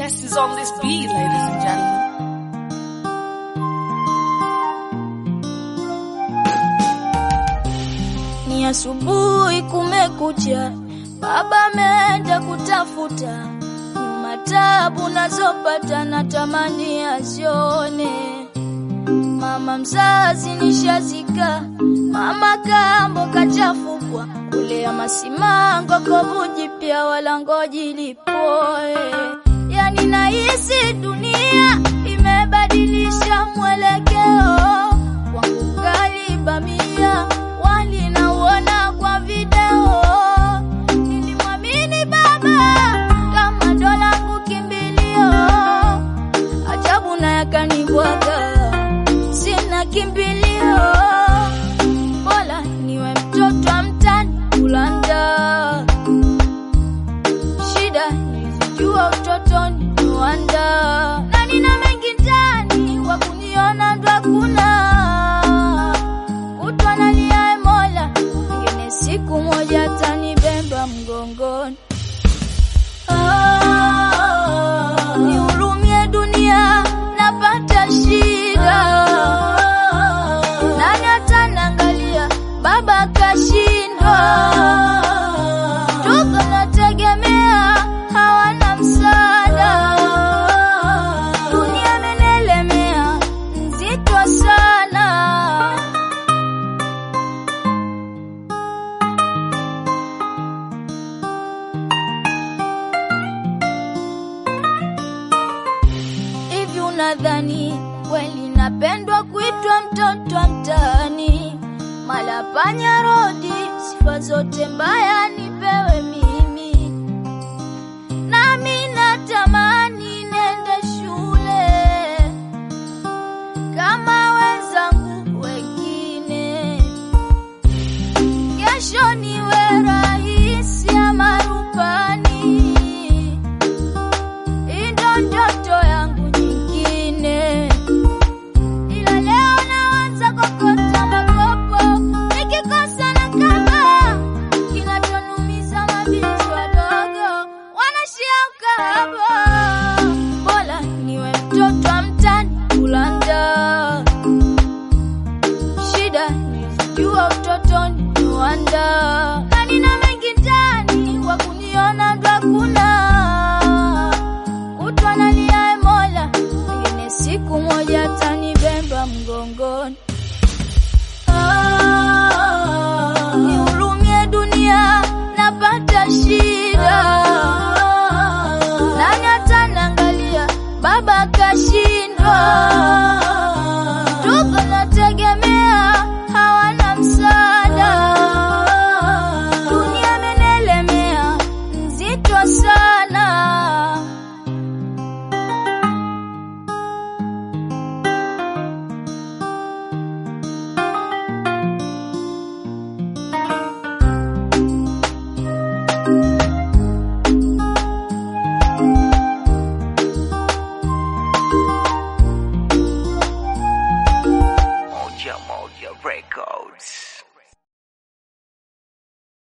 test is on this beat, ladies and gentlemen. Ni asubuhi kumekucha, baba ameenda kutafuta nyuma, tabu nazopata natamani azione. Mama mzazi nishazika, mama kambo kachafukwa, kulea masimango kovu jipya, wala ngoji lipoe. Yani nahisi dunia imebadilisha mwelekeo wangu, kalibamia wali nauona kwa video. Nilimwamini baba kama ndo langu kimbilio, ajabu na yakanibwaga, sina kimbilio, bora niwe mtoto wa mtani kulanda. Shida nilijua utotoni Rwanda, na nina mengi ndani, wa kuniona ndo hakuna kutwa nalia Mola, pengine siku moja atanibeba mgongoni. Ah, nihurumie dunia, napata shida. Nani ataniangalia? Baba kashindwa, ndugu nategemea hawana msaada. Dunia imenielemea, nzito sana. Hivi unadhani kweli napendwa kuitwa mtoto wa mtaani? Mala panya rodi, sifa zote mbaya nipewe mimi, nami natamani nende shule kama wenzangu wengine, kesho niwe rahisi ama rubani. Hii ndo ndoto yangu nyingine, ila leo naanza kokota makopo, nikikosa na kama kinachonumiza mabinti wadogo wanashia ukahaba. Bora niwe mtoto wa mtani kulanda, shida nilijua utotoni Rwanda, na nina mengi ndani, wa kuniona ndo hakuna kutwa nalia Mola, pengine siku moja atanibeba mgongoni. Ah, nihurumie dunia, napata shida. Nani ataniangalia? Baba kashindwa,